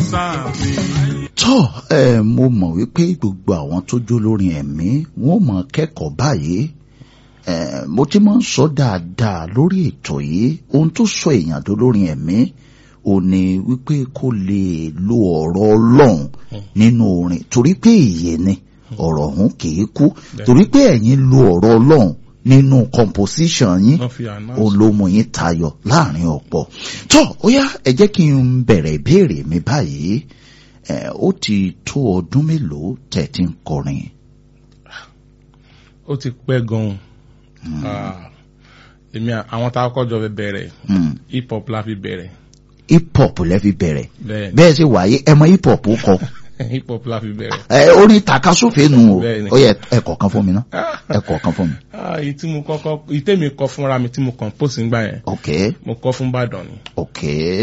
sáàfin. tọ́ ẹ mo mọ̀ wípé gbogbo àwọn tó jó lórin ẹ̀mí wọ́n mọ̀ kẹ́kọ̀ọ́ báyìí ẹ mo ti máa ń sọ dáadáa lórí ètò yìí ohun tó sọ èèyàn tó lórin ẹ̀mí ò ní wípé kó lè lo ọ̀rọ̀ ọlọ́run nínú orin torí pé ìyè ni ọ̀rọ̀ ọ̀hún kìí kú torí pé ẹ̀yin lo ọ̀rọ̀ ọlọ́run nínú composition yín wọ́n fi announce. olómù yín tayọ láàrin ọ̀pọ̀ tó ó yá ẹ jẹ́ kí n bẹ̀rẹ̀ ìbéèrè mi báyìí ẹ ó ti tó ọdún mélòó tẹ̀ tí ń kọrin ó ti pẹ́ gan-an Ah, èmi à- àwọn tá a kọ́jọ fẹ́ bẹ̀rẹ̀ Hmm, hip hop la fi bẹ̀rẹ̀ hip hop lẹ́ fi bẹ̀rẹ̀ bẹ́ẹ̀ bẹ́ẹ̀ sì wáyé ẹ mọ hip hop kọ hip hop la fi bẹ̀rẹ̀. ẹ orin takasúfè nù o Bẹ́ẹ̀ni. ó yẹ ẹ kọ̀ọ̀kan fún mi ná ẹ kọ̀ọ̀kan fún mi Ah, èyí tí mo kọ́kọ́ èyí tèmi kọ fúnra mi tí mo compose ńgbà yẹn ok mo kọ fún Ìbàdàn ni ok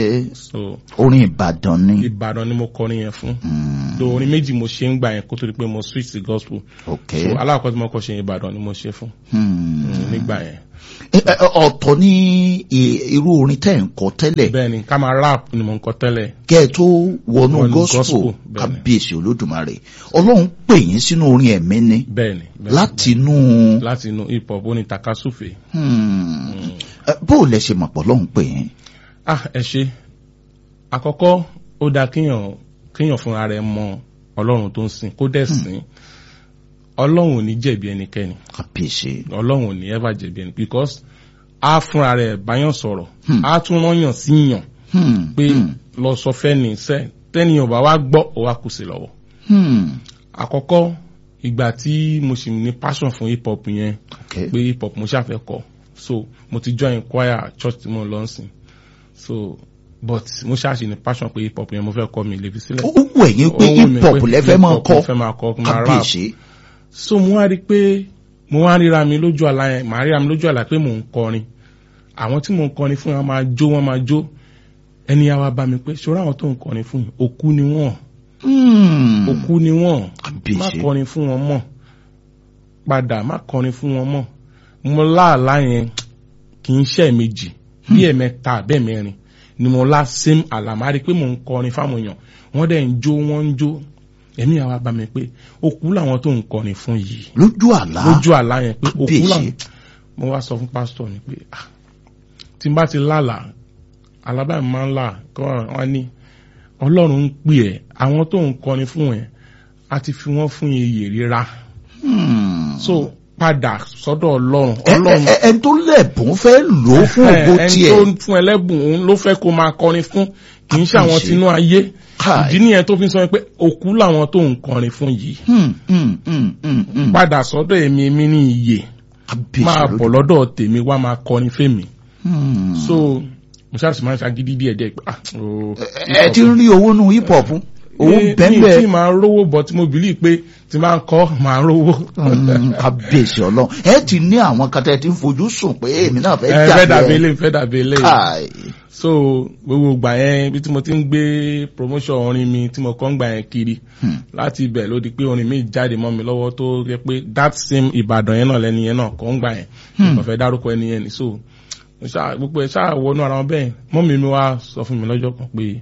so orin Ìbàdàn ni Ìbàdàn ni mo kọrin yẹn fún Hmm, do orin méjì mo ṣe ńgbà yẹn kó tó di pé mo switch sí gospel ok so alákọ̀ọ́ tí mo kọ́ ṣe Ìbàdàn ni mo ṣe fún Hmm. Mm, nígbà yẹn Ẹ- ẹ- ọ̀tọ̀ ní i- irú orin tẹ́ ń kọ tẹ́lẹ̀ bẹ́ẹ̀ ni ká máa rap ni mo ń kọ tẹ́lẹ̀ kẹ́ ẹ tó wọnú Wọnú gospel gospel, bẹ́ẹ̀ni. kábíyèsí olódùmarè ọlọ́run pè yín sínú orin ẹ̀mí ni bẹ́ẹ̀ ni bẹ́ẹ̀ ni. láti inú láti inú hip hop ó ní takasúfè hmm, ẹ, bó o lẹ ṣe mọ̀ pọ̀ ọlọ́run pè yín ah ẹ ṣe àkọ́kọ́ ó dáa kéèyàn kéèyàn fúnra rẹ̀ mọ ọlọ́run tó ń sìn kó dẹ̀ sìn ọlọ́run ò ní jẹ̀bi ẹnikẹ́ni kábíyèsí ọlọ́run ò ní ever jẹ̀bi ẹni because a fúnra rẹ̀ báyàn sọ̀rọ̀ Hmm. a tún rányàn síyàn Hmm, pé hmm, lọ sọ fẹ́ni sẹ́ tẹ́niyàn bá wá gbọ́ ó wá kù sí lọ́wọ́ hmm, àkọ́kọ́ ìgbà tí mo sì ní passion fún hip hop yẹn ok pé hip hop mo ṣàfẹ́ kọ so mo ti join choir church tí mo lọ ń sìn so but mo ṣàṣì ní passion pé hip hop yẹn mo fẹ́ kọ mi lè fi sílẹ̀. ó wù ẹ̀yin pé Ó wù mí hip hop pé lẹ fẹ́ hip máa hop kọ mo fẹ́ máa kọ máa rap kábíyèsí so mo wá rí i pé mo wá ríra mi lójú àlá yẹn màá ríra mi lójú àlá pé mò ń kọrin àwọn tí mò ń kọrin fún wọn máa jó wọn máa jó ẹni yà wá bá mi pé ṣòro àwọn tó ń kọrin fún yìí òkú ni wọn Hmm, òkú ni wọn má kábíyèsí kọrin fún wọn mọ́ padà má kọrin fún wọn mọ́ mo láàlá yẹn kì í ṣe méjì bí ẹ̀mẹ́ta bẹ́ẹ̀ mẹ́rin ni mo lá same àlàmárì pé mò ń kọrin fáwọn èèyàn wọ́n dẹ̀ ń jó wọ́n ń jó ẹ̀mí àwa bá mi pé òkú làwọn tó ń kọrin fún yìí lójú àlá lójú àlá yẹn pé òkú Kábíyèsí. làwọn mo wá sọ fún pásítọ̀ ni pé ah tí n bá ti lálàá alábàá mi máa ń là kọ́ wọn ní ọlọ́run ń pè ẹ́ àwọn tó ń kọrin fún ẹ a ti fi wọ́n fún iyè ríra Hmm. so padà sọ́dọ̀ ọlọ́run Ẹ- ọlọ́run ẹ- ẹ- ẹni tó lẹ̀bùn fẹ́ lò ó fún ògo ẹni tiẹ̀ tó ń fún ẹlẹ́bùn òun ló fẹ́ kó máa kọrin fún kì í ṣe àwọn Àkànṣe. tinú ayé Káì. ìdí nìyẹn tó fi sọ pé òkú làwọn tó ń kọrin fún yìí Hmm, hmm, hmm, hmm, hmm. padà sọ́dọ̀ èmi èmi ní iyè kábíyèsí máa bọ̀ lọ́dọ̀ tèmi wá máa kọrin fèmí Hmm. so mo ṣáà sì máa ń ṣagídí díẹ̀ díẹ̀ pé ah ooo ẹ ti ń rí owó nù hip hop owó mi tí bẹ́ẹ̀ máa rówó bọ̀ tí mo bìlí pé tí máa ń kọ́ máa rówó. kábíyèsí ọlọ́run ẹ ti ní àwọn kan tẹ́ ti ń fojú sùn pé èmi náà fẹ́ ẹ fẹ́ dàbí dàbí ẹ ilé fẹ́ dàbí ilé káì so gbogbo gbà yẹn bí tí mo ti ń gbé promotion orin mi tí mo kọ́ ń gbà yẹn kiri Hmm. láti ibẹ̀ ló di pé orin mi jáde mọ́ mi lọ́wọ́ tó yẹ pé that same Ìbàdàn yẹn náà lẹ́ni yẹn náà kọ́ ń gbà yẹn mo fẹ́ dárúkọ ẹni yẹn ni so mo ṣáà- gbogbo ẹ̀ ṣáà wọnú ara wọn bẹ́ẹ̀ mọ́mí mi wá sọ fún mi lọ́jọ́ kan pé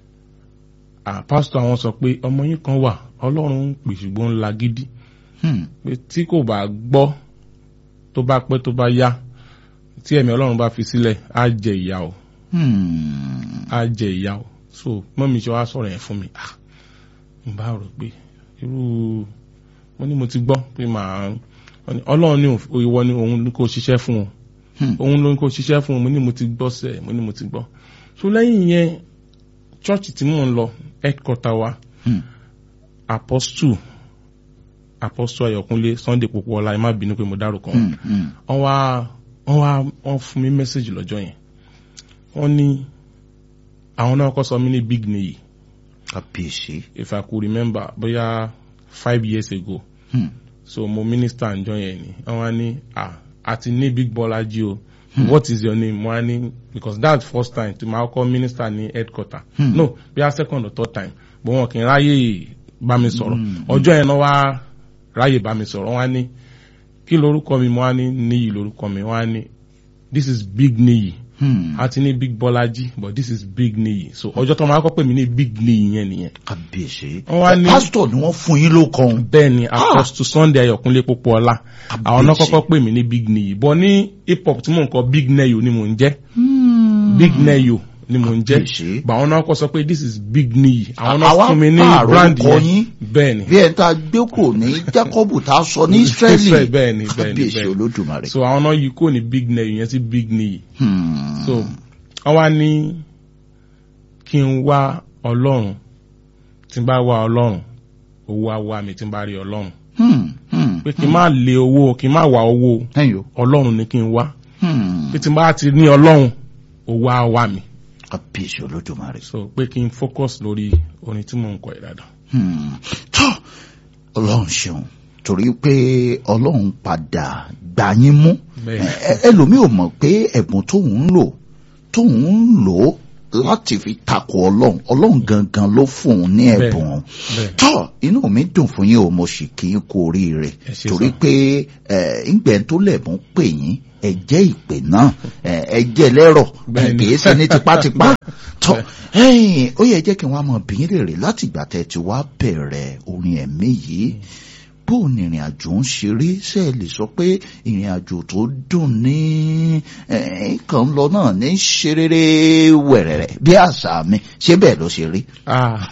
ah pásítọ̀ àwọn sọ pé ọmọ yín kan wà Ọlọ́run ń pè ṣùgbọ́n ń la gidi Hmm. pé tí kò bá gbọ́ tó bá pẹ́ tó bá yá tí ẹ̀mí Ọlọ́run bá fi sílẹ̀ á jẹ ìyà o Hmm. á jẹ ìyà o so mọ́mí ṣe wá sọ̀rọ̀ yẹn fún mi ah n bá rò pé irú mo ní mo ti gbọ́ pé màá wọ́n ní Ọlọ́run ní òf- ìwọ ni òun ní kó ṣiṣẹ́ fún wọn Hmm. òun ló ní kó ṣiṣẹ́ fún wọn mo ní mo ti gbọ́ sẹ́ mo ní mo ti gbọ́ so lẹ́yìn yẹn church tí mò ń lọ headquarter wa Hmm. apostle apostle Ayọ̀kúnlé Sunday Popoola ẹ má bínú pé mo dárúkọ wọn Hmm. Hmm. wọ́n wá wọ́n wá wọ́n fún mi mẹ́sẹ̀gì lọ́jọ́ yẹn wọ́n ní àwọn náà kọ́ sọ mí ní big niyi kábíyèsí if I could remember bóyá five years ago Hmm. so mo minister ǹjọ́ yẹn ni wọ́n wá ní ah àti ní big Bọ́lájí o what is your name mo wá ní because that's first time tí màá kọ́ minister ní headquarter Hmm. no bóyá second or third time bó wọn kì í ráyè bá mi sọ̀rọ̀ ọjọ́ yẹn náà wá ráyè bá mi sọ̀rọ̀ wọ́n á ní kí lorúkọ mi mo wá ní níyì lorúkọ mi wọ́n á ní this is big níyì Hmm. a ti ní big bọ́lájí but this is big niyi so ọjọ́ tó máa kọ́ pè mí ní big niyi yẹn nìyẹn kábíyèsí. Wọ́n wá ní- pásítọ̀ ni wọ́n fún yín ló kan. bẹ́ẹ̀ ni apostle sunday ayọ̀kúnlé pópóọlá àwọn náà Kábíyèsí. kọ́kọ́ pè mí ní big niyi but ní hip hop tí mò ń kọ big neyo ni mò ń jẹ́ big neyo ni mò ń jẹ́ Kábíyèsí. but àwọn náà kọ́ sọ pé this is big niyi àwọn Àwa náà fún mi ní pààrọ̀ brand orúkọ yẹn yín. bẹ́ẹ̀ ni bí ẹ̀ ń ta gbé kò ní Jákọ́bù tá a sọ ní Ísírẹ́lì. Israel, bẹ́ẹ̀ ni, bẹ́ẹ̀ ni, kábíyèsí bẹ́ẹ̀ ni. olódùmarè. so àwọn náà yìí kò ní big neyo yẹn sí big niyi Hmm. so wọ́n wá ní kí n wá ọlọ́run tí n bá wá ọlọ́run owó á wá mi tí n bá rí ọlọ́run Hmm. Hmm. pé kí n má lé owó kí n má wá owó ẹ̀yin o. ọlọ́run ni kí n wá Hmm. pé tí n bá ti ní ọlọ́run owó á wá mi kábíyèsí olódùmarè. so pé kí n focus lórí orin tí mò ń kọ ìdàdàn. Hmm. tó ọlọ́run ṣeun torí pé ọlọ́run padà gbà yín mú Bẹ́ẹ̀. Ẹ- ẹ- ẹlòmíì ò mọ̀ pé ẹ̀bùn tóun ń lò tóun ń lò láti fi takò ọlọ́run ọlọ́run gangan ló fún un ní Bẹ́ẹ̀. ẹ̀bùn bẹ́ẹ̀ tó inú mi dùn fún yín o mo sì kí n kú oríire Ẹ ṣé torí sà. pé ẹ ńgbẹ́ tó lẹ̀bùn pè yín ẹ jẹ́ ìpè náà ẹ ẹ jẹ́ lẹ́rọ̀ Bẹ́ẹ̀ ni. kì í ṣe ní tipátipá tó ẹ̀yin ó yẹ jẹ́ kí wọ́n á mọ̀ bí rèrè láti ìgbà tẹ́ ti wá bẹ̀rẹ̀ orin ẹ̀mí yìí bó o ní ìrìn àjò ń ṣe rí ṣe é lè sọ pé ìrìn àjò tó dùn ní ẹ̀, kàn ń lọ náà ní ṣe rere wẹ̀rẹ̀rẹ̀ bí àṣà mi ṣé bẹ́ẹ̀ ló ṣe rí. ah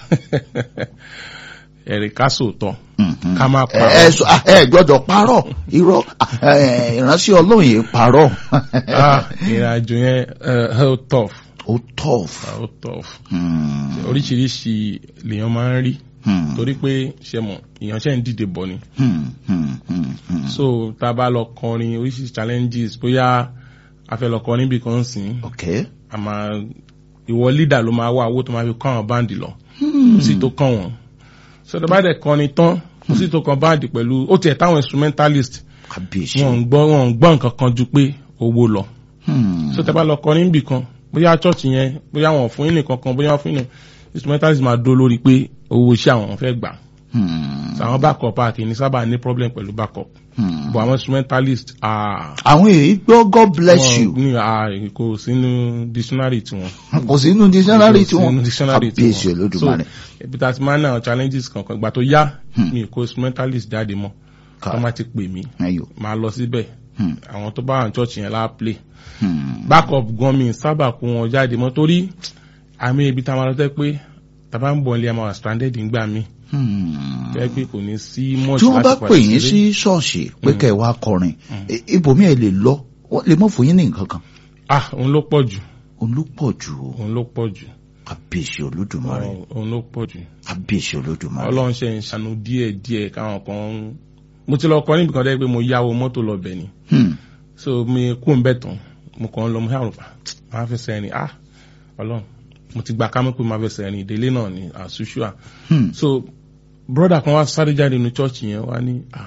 ẹ̀rì ká sòótọ́ Mhm. ká má ẹ parọ́ ẹ sọ- ẹ gbọ́dọ̀ parọ́ irọ́ ẹ, ìránṣẹ́ Ọlọ́run yìí parọ́ ah ìrìn àjò yẹn eh, ó tough ó tough. ah, ó tough Hmm. oríṣiríṣi lèèyàn máa ń rí Hmm. torí pé ṣe mọ̀ èèyàn ṣe ń dìde bọ̀ ni Hmm. Hmm. Hmm. Hmm. so tá a bá lọ kọrin oríṣiríṣi challenges bóyá a fẹ́ lọ kọrin bí kan sìn okay. a máa ìwọ leader ló máa wá owó tó máa fi kọ́ àwọn báǹdì lọ Hmm. kò sí tó kàn wọ́n so tó bá dẹ̀ kọrin tán kò sí tó kan báǹdì pẹ̀lú ó tiẹ̀ táwọn instrumentalist kábíyèsí. wọn ò gbọ́ wọn ò gbọ́ nǹkan kan ju pé owó lọ Hmm. so tẹ́ bá lọ kọrin bì kan bóyá church yẹn bóyá wọn ò fún yín nìkan kan bóyá wọn fún yín nìkan instrumentalist máa dó lórí pé owó iṣẹ́ àwọn fẹ́ gbà Hmm. so àwọn backup àti ní sábà ní problem pẹ̀lú backup Hmm. but àwọn instrumentalist ah àwọn èyí gbọ́ God bless wọn you ní ah kò sínú dictionary tiwọn kò sínú dictionary tí Kò wọn sínú dictionary kábíyèsí tiwọn olódùmarè. so ibi tá a ti máa ń ná àwọn challenges kankan ìgbà tó yá Hmm. mi kò instrumentalist jáde mọ́ Ká- tó má ti pè mí ẹyọ. máa lọ síbẹ̀ Hmm. àwọn tó bá wà ní church yẹn láà play Hmm. backup gan mi sábà kó wọn jáde mọ́ torí àmì ibi tá a máa lọ tẹ́ pé tàbá ń bọ̀ nílé a máa wà stranded ńgbà mi Hmm. tẹ́ pé kò ní sí much tí wọ́n bá láti pè yín participate. sí ṣọ́ọ̀ṣì pé kẹ́ ẹ wá kọrin i- ibòmí ẹ lè lọ wọ́n lè mọ̀ fún yín ní nǹkan kan ah òun ló pọ̀ jù olùpọ̀ jù o. òun ló pọ̀ jù kábíyèsí olódùmarè òun ló pọ̀ jù kábíyèsí olódùmarè. ọlọ́run ṣe ń ṣàánú díẹ̀ díẹ̀ káwọn kan ń- mo ti lọ kọ níbi kan dẹ́ pé mo yáwó mọ́tò lọ bẹ̀ ni Hmm. so mi kú ń bẹ̀ tán mo kàn ń lọ mo ṣàrò pa máa fẹsẹ̀ rìn ah ọlọ́run mo ti gba kámẹ́ pé máa fẹsẹ̀ rìn ìdílé náà ni àṣùṣùà Hmm. so broda kan wá sáré jáde nínú church yẹn wá ní ah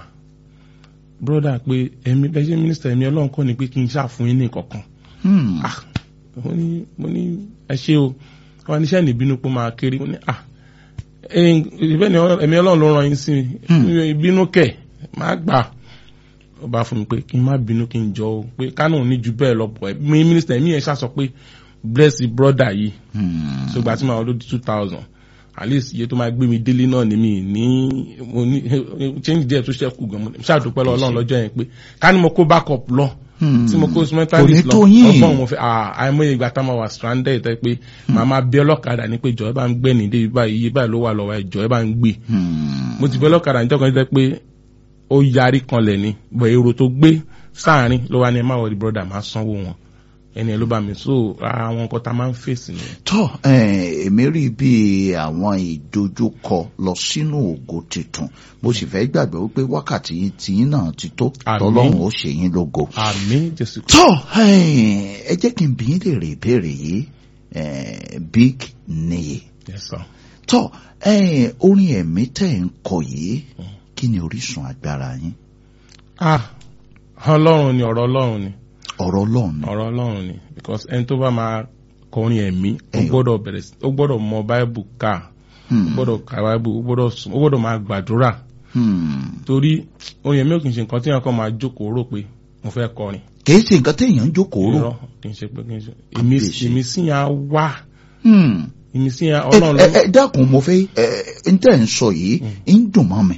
broda pé ẹ̀mí bẹ́ẹ̀ ṣe mínísítà ẹ̀mí ọlọ́run kọ́ ni pé kí n ṣàfún yín ní kankan Hmm. ah mo ní mo ní ẹ ṣe o wọn níṣẹ́ níbínú pé ó máa kéré mo ní ah ẹ̀yin ìbẹ́ ni ẹ̀mí ọlọ́run ló ràn yín sí mi ìbínú kẹ̀ máa gbà ó bá fún mi pé kí n má bínú kí n jọ o pé kánò ní ju bẹ́ẹ̀ lọ́pọ̀ ẹ̀ mi mínísítà ẹ̀mí yẹn ṣàṣọ pé bless the brother yìí Hmm. so gbà tí màá lódi two thousand at least iye tó máa gbé mi délé náà ni mi ní mo ní change díẹ̀ tó ṣẹ́kù gan mo ní ṣàdúpẹ́ lọ ọlọ́run lọ́jọ́ yẹn pé ká ní mo kó backup lọ Hmm. tí mo kó Kò instrumentalist ní lọ tó yín. ọgbọ́n mo fẹ́ ah, àìmọye ìgbà tá a máa wà stranded tẹ́ pé màá máa bí ọlọ́kadà ní pé ìjọ ẹ bá ń gbẹ́ ní dé báyìí iye báyìí ló wà lọ́wọ́ ìjọ ẹ bá ń gbé Hmm. mo ti bí ọlọ́kadà níjọ́ kan jẹ́ pé ó yarí kanlẹ̀ ni bọ̀ èrò tó gbé sáàrin ló wá ní ẹ má wọlé brother máa sanwó wọn ẹni ẹ ló bá mi so ara àwọn nǹkan tá a máa ń fèsì nìyẹn. tọ́ ẹ̀, èmi rí bí àwọn ìdojúkọ lọ sínú ògo tuntun mo sì fẹ́ gbàgbé wípé wákàtí tiyín náà ti tó Àmín. tọ́lọ́run ó ṣe yín lógo. àmín jésù tọ́ ẹ̀, ẹ jẹ́ kí n bí yín lè rí ìbéèrè yìí ẹ̀, big niyi yes sir. tọ́ ẹ̀, orin ẹ̀mí tẹ̀ ń kọ yìí kí ni orísun agbára yín ah ọlọ́run ni ọ̀rọ̀ ọlọ́run ni ọ̀rọ̀ ọlọ́run ni. ọ̀rọ̀ ọlọ́run ni because ẹni tó bá máa kọrin ẹ̀mí ó Ẹyọ. gbọ́dọ̀ bẹ̀rẹ̀ sí ó gbọ́dọ̀ mọ báíbù ká ó Hmm. gbọ́dọ̀ ka báíbù ó gbọ́dọ̀ sùn ó gbọ́dọ̀ máa gbàdúrà Hmm. torí orin ẹ̀mí ò kì í ṣe nǹkan tí wọn kàn máa jókòó rò pé mo fẹ́ kọrin kìí ṣe nǹkan téèyàn ń jókòó rò irọ́ kì í ṣe pé kì í ṣe ìmísí ìmísí yẹn á wá Hmm. ìmísí yẹn ẹ ọlọ́run ẹ- ẹ dákun mo fẹ́ ẹ ẹ n tẹ́ ń sọ yìí ń dùn mọ́ mi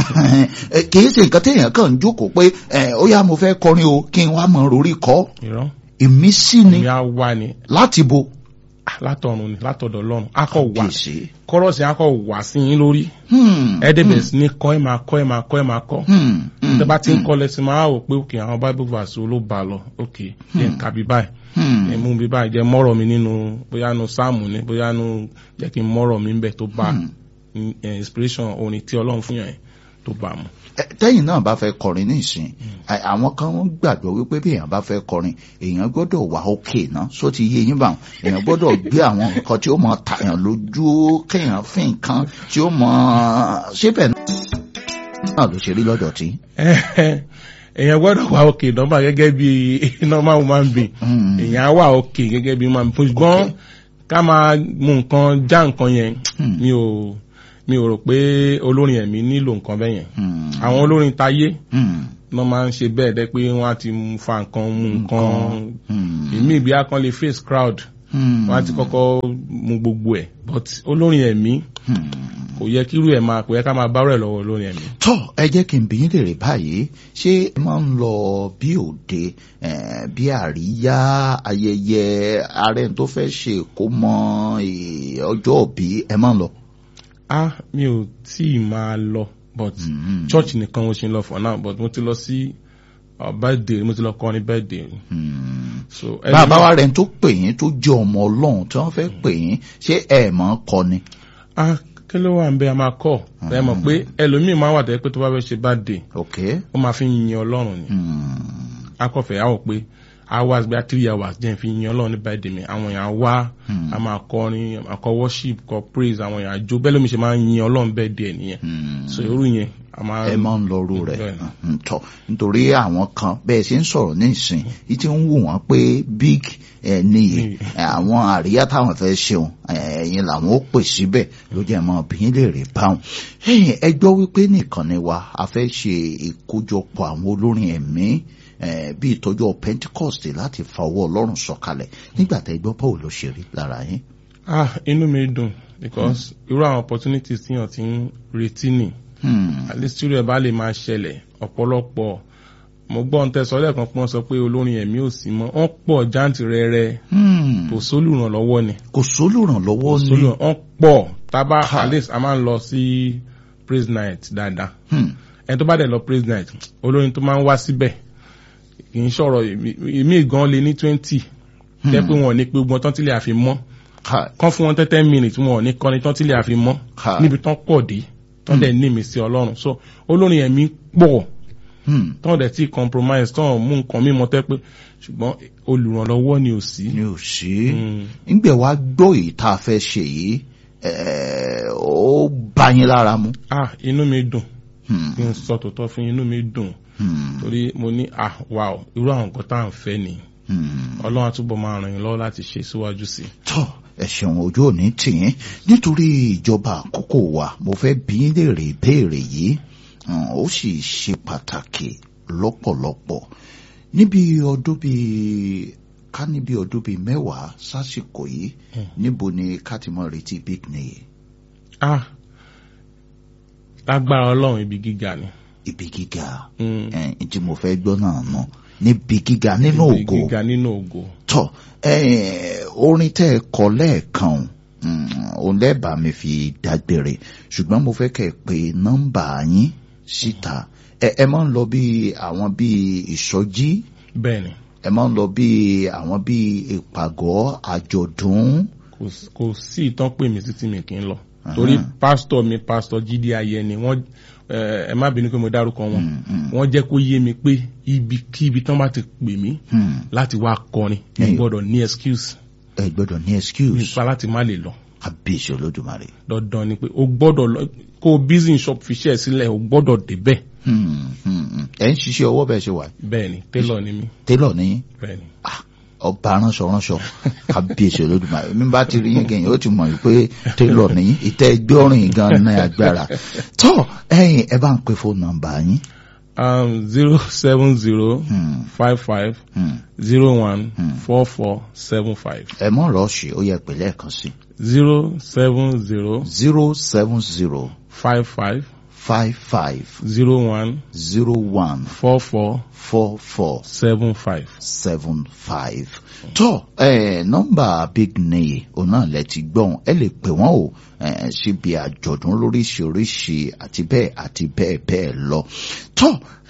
Ẹ, kìí ṣe nǹkan téèyàn kàn ń jókòó pé ẹ, ó yá mo fẹ́ kọrin o kí n wá mọ orí kọ́ irọ́ ìmísí ni ìmí á wá ni láti bo Ah, látọ̀run ni látọ̀dọ̀ ọlọ́run á kọ̀ wá kìí kọ́rọ́ọ̀sì á kọ̀ wá sí yín lórí Hmm. ẹ̀ẹ́dẹ̀bẹ̀ sí ní kọ́ ẹ̀ máa kọ́ ẹ̀ máa kọ́ ẹ̀ máa kọ́ Hmm. Hmm. tẹ́ bá ti ń kọ́ lẹ́sìn máa wò pé òkè àwọn bible verse wo ló bá a lọ òkè jẹ́ ń ka bí báyìí Hmm. ẹ̀ mú bí báyìí jẹ́ mọ́rọ̀ mi nínú bóyá nu sáàmù ni bóyá nu jẹ́ kí n mọ́rọ̀ mi ń bẹ̀ tó bá eh, inspiration orin tí ọlọ́run fún yàn yẹn tó bá a mú. Ẹ, tẹ́yìn náà bá fẹ́ kọrin nísìn ẹ, àwọn kan wọ́n gbàgbọ́ wípé bí èèyàn bá fẹ́ kọrin èèyàn gbọ́dọ̀ wà òkè náà só ti yé yín báwọn èèyàn gbọ́dọ̀ gbé àwọn nǹkan tí ó mọ tàyàn lójú kéèyàn fi nǹkan tí ó mọ síbẹ̀ náà ló ṣe rí lọ́dọ̀ tí. èèyàn gbọ́dọ̀ wà òkè nọ́mbà gẹ́gẹ́ bí normal woman being Hmm. èèyàn á wà òkè gẹ́gẹ́ bí woman being ṣùgbọ́n ká máa mú nǹkan já nǹkan yẹn Hmm. mi ò mi ò rò pé olórin ẹ̀mí nílò nǹkan bẹ́ẹ̀ yẹn Hmm. àwọn olórin tayé Hmm. wọ́n máa ń ṣe bẹ́ẹ̀ dẹ́ pé wọ́n á ti mú fa nǹkan mú nǹkan Hmm. ìmí ìbí akán lè face crowd Hmm. wọ́n á ti kọ́kọ́ mú gbogbo ẹ̀ but olórin ẹ̀mí Hmm. kò yẹ kírú ẹ̀ máa kò yẹ ká máa bá rẹ̀ lọ́wọ́ olórin ẹ̀mí. tọ́ ẹ jẹ́ kí n bí yín lèrè báyìí ṣé ẹ máa ń lọ bí òde eh, bí àríyá ayẹyẹ ààrẹ tó fẹ́ ṣe kó mọ eh, ọjọ́ òbí ẹ máa ń lọ. ah mi ò tí ì máa lọ but Mhm. church nìkan mo ṣe ń lọ for now but mo ti lọ sí uh, birthday mo ti lọ kọrin birthday Hmm. so bàbá wa rẹ̀ tó pè yín tó jẹ́ ọmọ ọlọ́run tí wọ́n fẹ́ pè yín ṣé ẹ mọ̀ ọ́ kọ ni. ah kí ló wà ń bẹ a máa kọ ẹ mọ̀ pé ẹlòmíì máa wà tẹ́ pé tó bá fẹ́ ṣe birthday ok. ó máa fi yin ọlọ́run ni Hmm. akọ̀fẹ́ àwọn pé hours bí i three hours jẹ́ fi yin ọlọ́run ní birthday mi àwọn èèyàn wá a máa kọrin a máa kọ worship kọ praise àwọn èèyàn àjò bẹ́ẹ̀ lómi ṣe máa ń yin ọlọ́run birthday ẹ̀ nìyẹn Hmm. so irú yẹn a máa ẹ máa ń lọrú rẹ̀ Bẹ́ẹ̀ni. Mm, tọ́ nítorí àwọn kan bẹ́ẹ̀ ṣe ń sọ̀rọ̀ nísìn yìí ti ń wù wọ́n pé big ẹ níyì Níyì. ẹ, àwọn àríyá táwọn fẹ́ ṣeun ẹ, ẹ̀yin làwọn ó pè síbẹ̀ ló jẹ́ mọ́ bí lè rè báwọn. ẹ̀yin ẹ gbọ́ wípé nìkan ni wa a fẹ́ ṣe ìkójọpọ̀ àwọn olórin ẹ̀mí ẹ, bí ìtọ́jú Pentecost láti fa ọwọ́ Ọlọ́run sọ̀kalẹ̀ nígbà tẹ́ gbọ́ báwo ló ṣe rí lára yín. ah inú mi dùn because irú àwọn opportunities tí yàn ti ń retí nì Hmm, at least irú ẹ̀ bá lè máa ṣẹlẹ̀ ọ̀pọ̀lọpọ̀ mo gbọ́ ohun tẹ́ sọ lẹ́ẹ̀kan pé wọ́n sọ pé olórin ẹ̀mí ò sí mọ́ wọ́n pọ̀ jáǹtìrẹrẹ hmm, kò sólùrànlọ́wọ́ ni kò sólùrànlọ́wọ́ ní. sólùràn wọ́n pọ̀ tábà Ha. at least a máa ń lọ sí praise night dáadáa Hmm, ẹni tó bá dẹ̀ lọ praise night olórin tó máa ń wá síbẹ̀ kì í sọ̀rọ̀ èmi gan lé ní twenty tẹ́ pé wọn ò ní pé gbọ́n tán tí lè àfi mọ́ ha, kán fún wọn tẹ́tẹ́ minutes wọn ò ní kọ́ni tán tí lè àfi mọ́ ha. níbi tán pọ̀ dé tán dẹ̀ ní ìmísí ọlọ́run so olórin ẹ̀mí pọ̀ Hmm. tán dẹ̀ tí compromise tán mú nǹkan mímọ́ tẹ́ pé ṣùgbọ́n olùrànlọ́wọ́ ni ò sí. ni ò sí Mm. ńgbẹ wá gbọ́ èyí tá a fẹ́ ṣe yìí ẹ̀, ó bá yín lára mu. ah inú mi dùn Hmm, kí n sọ tòótọ́ fún inú mi dùn hmm, torí mo ní ah wow irú àwọn nǹkan tá à ń fẹ́ ni hmm. ọlọ́run àtúbọ̀ máa ràn yín lọ́wọ́ láti ṣe síwájú sí i. tọ́ ẹ ṣeun ojú òní tìyín nítorí ìjọba àkókò wa mo fẹ́ bí yín léèrè ìbéèrè yìí Hmm, ó sì ṣe pàtàkì lọ́pọ̀lọpọ̀ níbi ọdún bíi ká níbi ọdún bíi mẹ́wàá sásìkò yìí níbo ni ká ti mọ retí big nìyí ah lágbára ọlọ́run ibi gíga ni. ibi gíga. Mm. ẹ̀ẹ́n tí mo fẹ́ gbọ́ náà nù níbi gíga nínú ibi ògo gíga nínú ògo. tọ́ ẹ̀ẹ́n orin tẹ́ ẹ kọ lẹ́ẹ̀kan mm, òun lẹ́ẹ̀bà mi fi dágbére ṣùgbọ́n mo fẹ́ kẹ́ ẹ pé nọ́mbà yín síta ẹ ẹ máa ń lọ bí àwọn bí ìsọjí bẹ́ẹ̀ ni ẹ máa ń lọ bí àwọn bí ìpàgọ́ àjọ̀dún kò s- kò sí ìtàn pè mí títí mi kì í lọ torí pásítọ̀ mi pásítọ̀ jíde ayẹni wọ́n eh, ẹ má bínú pé mo dárúkọ wọn wọ́n jẹ́ kó yé mi pé ibikíbi tán bá ti pè mí Hmm, láti wá kọrin mi Hmm. gbọ́dọ̀ ní excuse ẹ gbọ́dọ̀ ní excuse nípa láti má lè lọ kábíyèsí olódùmarè. dandan ni pé o gbọ́dọ̀ lọ kó o busy shop fi ṣe ẹ̀ sílẹ̀ o gbọ́dọ̀ débẹ̀ Hmm, hmm, hmm. ẹ ń ṣiṣẹ́ ọwọ́ bẹ́ẹ̀ ṣe wà bẹ́ẹ̀ ni tailor ni mí télọ̀ ní bẹ́ẹ̀ ni. ọba ránṣọ ránṣọ kábíyèsí olódùmarè mi bá ti rí yín kẹyìn ó ti mọ̀ pé télọ̀ ní ìtẹ́ ẹgbẹ́ ọ̀rìn gan ní agbára tó ẹ̀yin ẹ bá ń pe fóònù nọ́mbà yín um, zero seven zero Hmm, five five hmm. zero one four four seven five ẹ mọ̀ rọ́ọ̀ṣì ó yẹ pé lẹ́ẹ̀kan sí zero seven zero zero seven zero five five five five zero one zero one four four four four seven five. seven five. tó ẹ nọ́mbà big nìyí òun náà lẹ ti gbọ́n ẹ lè pè wọ́n o ẹ síbi àjọ̀dún lóríṣiríṣi àti bẹ́ẹ̀ àti bẹ́ẹ̀ bẹ́ẹ̀ lọ. tó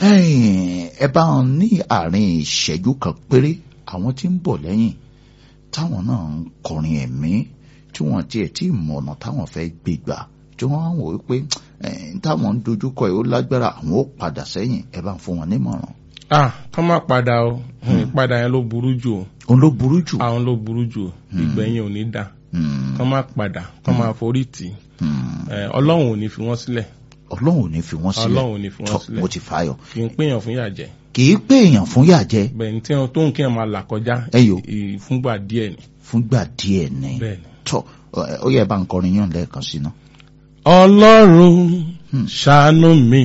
ẹ bá wọn ní àárín ìṣẹ́jú kan péré àwọn tí ń bọ̀ lẹ́yìn táwọn náà ń kọrin ẹ̀mí tí wọ́n tiẹ̀ tí mọ̀ ọ̀nà táwọn fẹ́ gbé gbà tí wọ́n wò ó pé ẹ̀ táwọn ń dojúkọ ẹ̀ ó lágbára àwọn ó padà sẹ́yìn ẹ bá ń fún wọn nímọ̀ràn. ah kọ́ máa padà o ìpadà yẹn ló burú jù o òun ló burú jù. àwọn ló burú jù o ìgbẹ̀yìn ò ní dà Hmm, kọ́ máa padà kọ́ máa forí tì í hmm. Eh, ọlọ́run ò ní fi wọ́n sílẹ̀ ọlọ́run ò ní fi wọ́n sílẹ̀ ọlọ́run ò ní fi tọ́ wọ́n sílẹ̀ mo ti fààyọ̀ kì í péyàn fún yàjẹ́ kì í pé èèyàn fún yàjẹ́ bẹ́ẹ̀ ni tí wọn tó ń kí wọn máa là kọjá Ẹyọ. ì- fúngbà díẹ̀ ni fúngbà díẹ̀ ní bẹ́ẹ̀ ni. tọ́ ẹ, ó yẹ bá ń kọrin yàn lẹ́ẹ̀kan sí náà. ọlọ́run Hmm. ṣàánú mi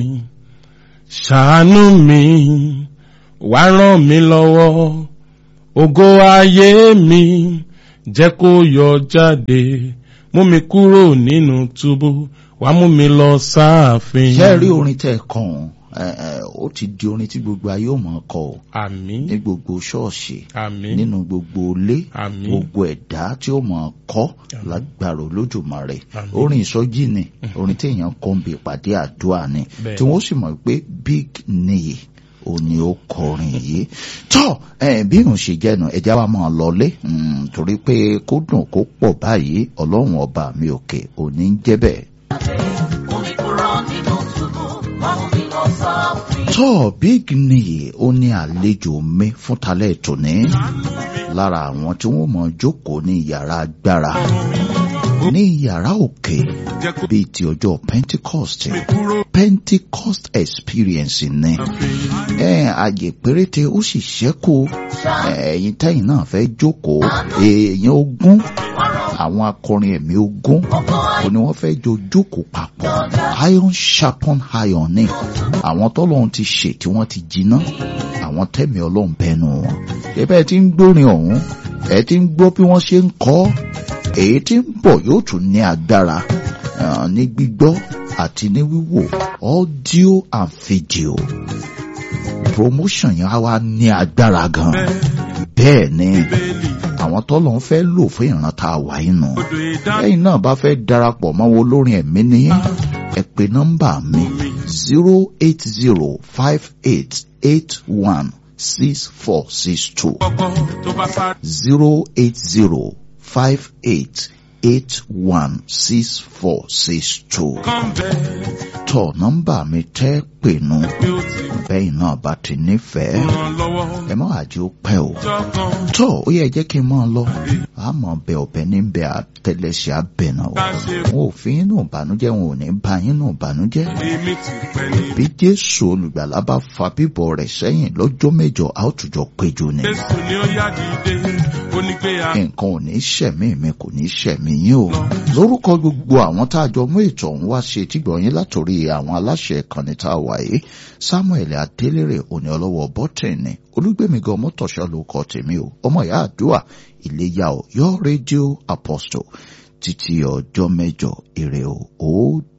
ṣàánú mi wá ràn mí lọ́wọ́ ògo ayé mi jẹ́ kó yọ jáde mú mi kúrò nínú túbú wá mú mi lọ sáàfin. ṣé ẹ rí orin tẹ́ ẹ kàn ọ́n ẹ, ẹ, ó ti di orin tí gbogbo ayé ò mọ̀ kọ ọ́ àmín ní gbogbo ṣọ́ọ̀ṣì àmín nínú gbogbo ilé àmín gbogbo ẹ̀dá tí ó mọ̀ kọ́ lágbára olójúmọ̀rẹ́ Àmín. orin ìsọjí ni orin tí èèyàn kọ́ ń bi ìpàdé àdúrà ni Bẹ́ẹ̀. tí wọ́n sì mọ̀ pé big nìyí ó ní ó kọrin yìí tọ́ ẹ, bí irun ṣe jẹ́nu ẹja wa máa lọlé mm, torí pé kó dùn kó pọ̀ báyìí ọlọ́run ọba mi òkè òní ń jẹ́ bẹ́ẹ̀. Omi kúrò nínú túbú, wá mú mi lọ sáàfin. tọ́ big nìyí ó ní àlejò mi fún talẹ̀ tòní lára àwọn tí wọ́n mọ̀ jókòó ní yàrá agbára ní yàrá òkè bíi ti ọjọ́ pentecost pentecost experience ni ẹ àyè péréte ó sì ṣẹ́kù ẹ̀yin tẹ́yìn náà fẹ́ jókòó èèyàn ogún àwọn akọrin ẹ̀mí ogún kò ní wọ́n fẹ́ jọ jókòó papọ̀ iron sharpon iron ni àwọn tọ́lọ́run ti ṣe tí wọ́n ti jiná àwọn tẹ́mi ọlọ́run bẹnu wọn ẹbẹ́ tí ń gbórin ọ̀hún ẹ ti ń gbọ́ bí wọ́n ṣe ń kọ́ èyí tí ń bọ̀ yóò tún ní agbára ah, ní gbígbọ́ àti ní wíwò audio and video promotion yẹn á wá ní agbára gan bẹ́ẹ̀ ni àwọn tọ́lọ̀ ń fẹ́ lò fún ìran tá a wà inú lẹ́yìn náà bá fẹ́ darapọ̀ mọ́ wọn olórin ẹ̀mí ní ẹ pè nọ́mbà mi zero eight zero five eight eight one six four six two zero eight zero five eight eight one six four six two tọ nọ́mbà mi tẹ́ pè nù bẹ́ẹ̀ náà bá ti nífẹ̀ẹ́ ẹ má àjò pẹ́ o tọ́ ó yẹ jẹ́ kí n máa lọ àmọ́ bẹ ọ̀bẹ níbẹ̀ àtẹlẹsẹ̀ abẹ̀nà o wọn ò fi inú ìbànújẹ́ wọn ò ní bá inú ìbànújẹ́ bí jésù olùgbàlà bá fa bíbọ̀ rẹ̀ sẹ́yìn lọ́jọ́ mẹ́jọ a ó tùjọ péjọ ni nǹkan ò ní ṣẹ̀mí mi kò ní ṣẹ̀mí yín o lórúkọ gbogbo àwọn tá a jọ mú ètò ọ̀hún wá ṣe tígbọ̀nyín látòrí àwọn aláṣẹ ìkànnì tá a wà yìí samuel adélèrè òní ọlọ́wọ́ bọ́tìnì olúgbèmígan mọ́tòṣọ́ ló kọ́ tèmi o ọmọ ìyá àdúrà ìléyà o yọ rédíò apostle títí ọjọ́ mẹ́jọ ire o ó